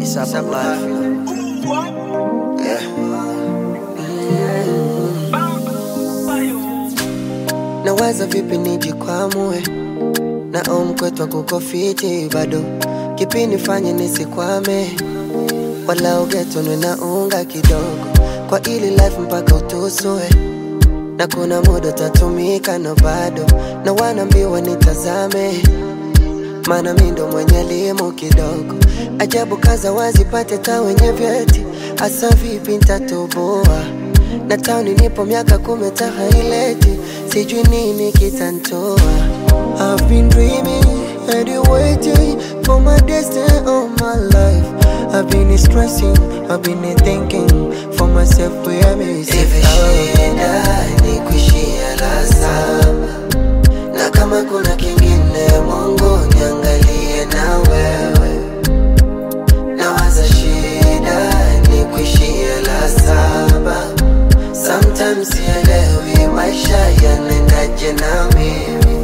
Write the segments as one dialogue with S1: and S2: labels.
S1: Sap life, you know. Yeah.
S2: nawaza vipi nijikwamue na omkwetwa kuko fiti bado kipi nifanye nisikwame wala ugetonwe na unga kidogo kwa ili life mpaka utusue na kuna muda utatumika na bado na wanaambiwa nitazame maana mi ndo mwenye elimu kidogo ajabu kaza wazipate ta wenye vyeti hasa vipi ntatoboa na tauni nipo miaka kumi tahaileti sijui nini kitantoa I've been dreaming and waiting for my destiny all my life I've been stressing, I've been thinking for myself where I may
S1: Hivi shida ni kuishia la saba, na kama kuna kingine, Mungu niangalie na wewe. Nawaza shida ni kuishia la saba, sometimes sielewi maisha yanaendaje na mimi.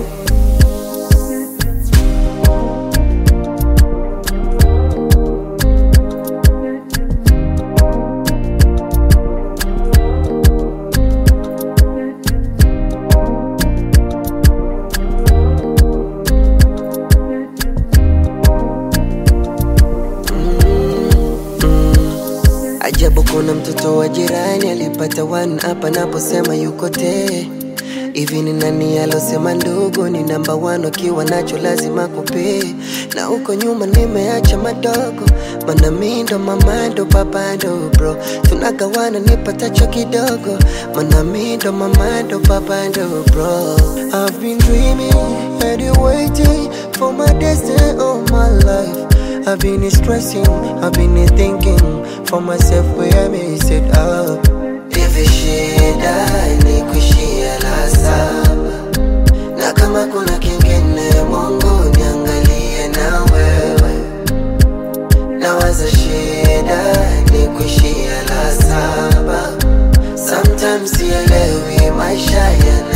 S2: Ajabu kuna mtoto wa jirani alipata one hapa naposema yuko te hivi ni nani alosema ndugu ni namba one akiwa nacho lazima kupee na huko nyuma nimeacha madogo mana mi ndo mama ndo baba ndo bro tunagawana nipatacho kidogo mana mi ndo mama ndo baba ndo bro I've been dreaming and waiting for my destiny all my life I've been stressing, I've been thinking for myself where I may sit up.
S1: Hivi shida ni kuishia la saba, na kama kuna kingine, Mungu niangalie na wewe. Nawaza shida ni kuishia la saba, sometimes sielewi maisha yana